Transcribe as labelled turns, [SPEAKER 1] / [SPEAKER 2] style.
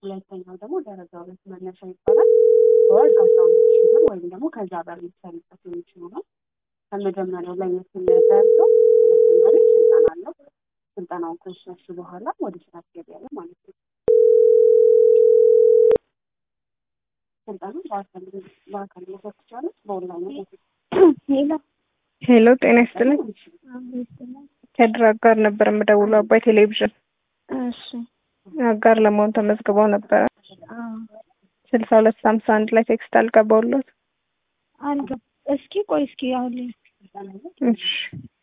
[SPEAKER 1] ሁለተኛው ደግሞ ደረጃ ሁለት መነሻ ይባላል። በወር አስራ ሁለት ሺህ ብር ወይም ደግሞ ከዛ በላይ ሊሰሩበት የሚችሉ ነው። ከመጀመሪያው ለየት የሚያደርገው ሁለተኛ ላይ ስልጠና አለው። ስልጠናውን ከወሰድሽ በኋላ ወደ ስራ ትገቢያለሽ ማለት ነው። ስልጠና በአካል በአካል መውሰድ ትችላለች፣ በኦንላይን
[SPEAKER 2] ሄሎ
[SPEAKER 3] ሄሎ ጤና ይስጥልኝ። ከድር አጋር ነበር የምደውለው አባይ ቴሌቪዥን
[SPEAKER 2] እሺ
[SPEAKER 3] አጋር ለመሆን ተመዝግበው ነበረ።
[SPEAKER 2] አዎ
[SPEAKER 3] ስልሳ ሁለት ሀምሳ አንድ ላይ ቴክስት አልገባውሎት።
[SPEAKER 2] አልገባ እስኪ ቆይ እስኪ አሁን
[SPEAKER 3] እሺ